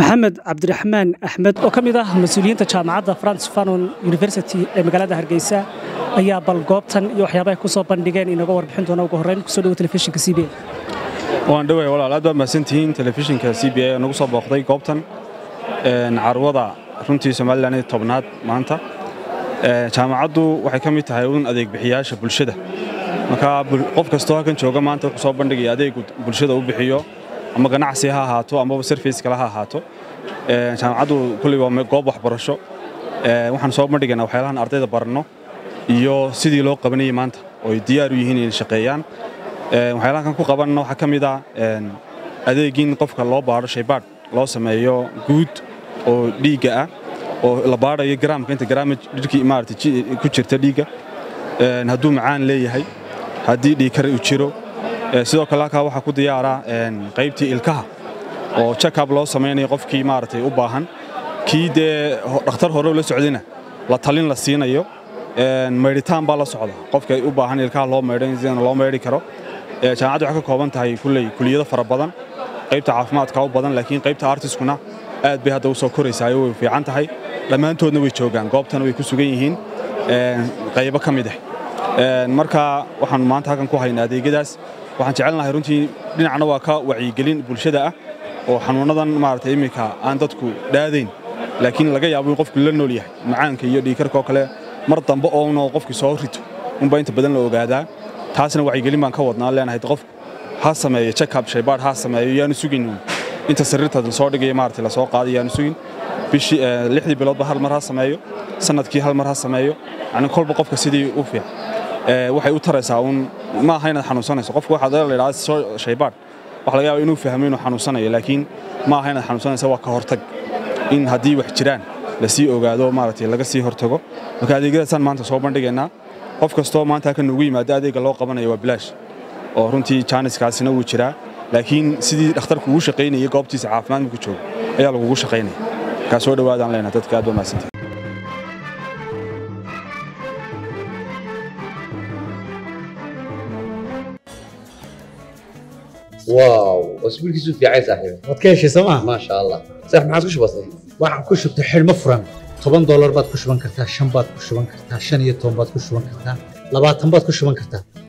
maxamed cabdiraxmaan axmed oo ka mid ah mas-uuliyiinta jaamacadda france fanon university ee magaalada hargeysa ayaa bal goobtan iyo waxyaabahay ku soo bandhigeen inaga warbixin doona ugu horreyn kusoo dhawo telefishinka c b waan dhaway walaal aad baad mahadsantihiin telefishinka c b a nagu soo booqday goobtan carwada runtii somalilan ee tobnaad maanta jaamacaddu waxay ka mid tahay un adeeg bixiyaasha bulshada marka qof kastoo halkan jooga maanta wuxuu soo bandhigaya adeegu bulshada u bixiyo ama ganacsi ha ahaato amaba service kale ha ahaato jaamacaddu kulli waa goob waxbarasho waxaan soo bandhigaynaa waxyaalahan ardayda baranno iyo sidii loo qabanayay maanta oo ay diyaar u yihiin inay shaqeeyaan waxyaalahan kan ku qabanna waxaa ka mid ah adeegin qofka loo baadho shaybaadh loo sameeyo guud oo dhiigga ah oo la baadhayo garaamka inta garaama dhirkii maarata ku jirta dhiigga hadduu macaan leeyahay haddii dhiigkar uu jiro sidoo kale halkaa waxaa ku diyaara qaybtii ilkaha oo jakab loo samaynayo qofkii maaragtay u baahan kii dee dhakhtar hore la socdayna la talin la siinayo maydhitaan baa la socda qofka u baahan ilkaha loo maydho sidana loo maydhi karo jaamacaddu waxay ka kooban tahay kulley kuliyado fara badan qaybta caafimaadka u badan laakiin qaybta artiskuna aad bay hadda u soo koraysaa way fiican tahay dhammaantoodna way joogaan goobtana way ku sugan yihiin qaybo ka mid ah marka waxaan maanta halkan ku haynaa adeegyadaas waxaan jecelnahay runtii dhinacna waa ka wacyigelin bulshada ah oo xanuunnadan maarata iminka aan dadku dhaadayn laakiin laga yaabo in qofku la nool yahay macaanka iyo dhiikarka oo kale mar dambe oona qofkii soo rito unbaa inta badan la ogaadaa taasna wacyigelin baan ka wadnaa leenahay qofku ha sameeyo jakab shaybaadh ha sameeyo yaanu sugin inta sariirta lasoo dhigaya maarata lasoo qaaday yaanu sugin bishii lixdii biloodba hal mar ha sameeyo sanadkii hal mar ha sameeyo yani kolba qofka sidii u fiican waxay u taraysaa uun ma aha inaad xanuunsanayso qofku waxaad la idhahdaa soo shaybaadh waxa laga yaaba inuu fahmo inuu xanuunsanayo laakiin ma aha inaad xanuunsanaysa waa ka hortag in haddii wax jiraan lasii ogaado maaragtay laga sii hortago marka adeegyadaasaan maanta soo bandhigaynaa qof kastoo maanta halkan nugu yimaado adeegga loo qabanayo waa bilaash oo runtii jaaniskaasina wuu jiraa laakiin sidii dhakhtarku ugu shaqaynayay goobtiisa caafimaad marku joogo ayaa lagugu shaqaynaya markaa soo dhowaadaan leenaha dadka aad baa mahadsantahay واو اسبوعك في عايز صاحبي waad ka heshay sooma ما شاء الله صح ما عادش بسيط waxaan ku shubtay xidhmo furan toban doolar baad ku shuban kartaa shan baad ku shuban kartaa shan iyo toban baad ku shuban kartaa labaatan baad ku shuban kartaa